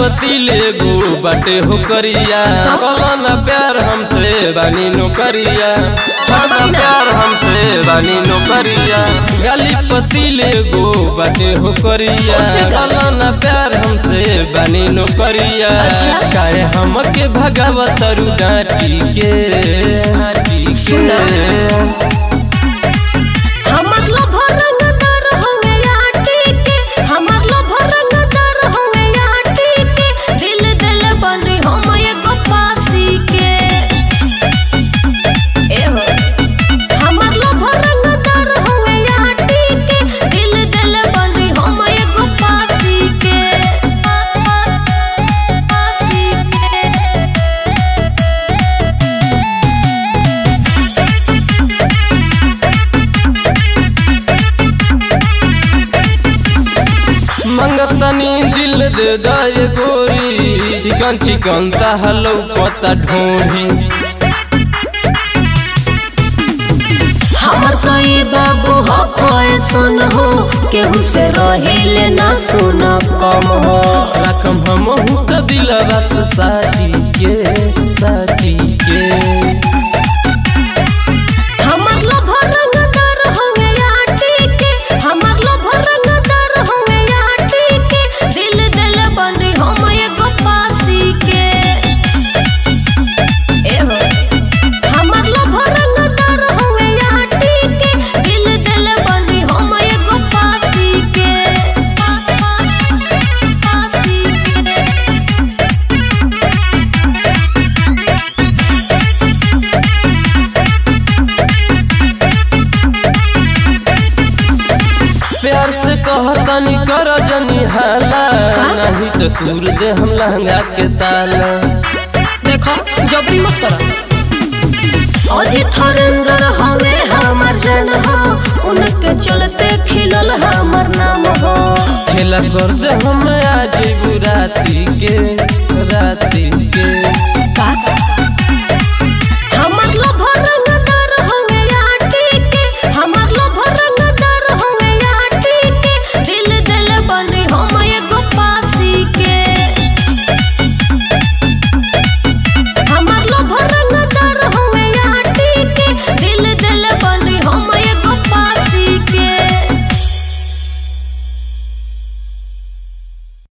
पति ले गो बाटे हो करिया कलो ना प्यार हमसे बानी नो करिया हरदा प्यार हमसे बानी नो करिया गाली पति ले गो बाटे हो करिया कलो ना प्यार हमसे बानी नो करिया अच्छा। काहे हमके भगावत रू डांटी के डांटी सुना। के हमर लभर रंगदार हवे आटी के हमर लभर रंगदार हवे आटी के दिल दिल बनी हम एगो पासी के ए हो हमर लभर रंगदार हवे आटी के दिल दिल बनी हम एगो पासी के पासी के मंगतनी दिल दे दाए गोरी चिकन चिकन हलो पता ढोही हमर कई बाबू हो पैसन हो केहू से रहिले ना सुन कम हो रकम हम त दिलवा से साटी के साटी के हमर लभर रंगदार हवे आटी के हमर लभर रंगदार हवे आटी के दिल दिल बनी हम एगो पासी के ए हो हमर लभर रंगदार हवे आटी के दिल दिल बनी हम एगो पासी के पासी के प्यार से कहतनी कर जनी हाला नहीं तो तूर दे हम लहंगा के ताला देखो जबरी मत करो अजित हरेंद्र हवे हमर जन हो उनके चलते खिलल हमर नाम हो खेला कर दे हम आज राती के राती के का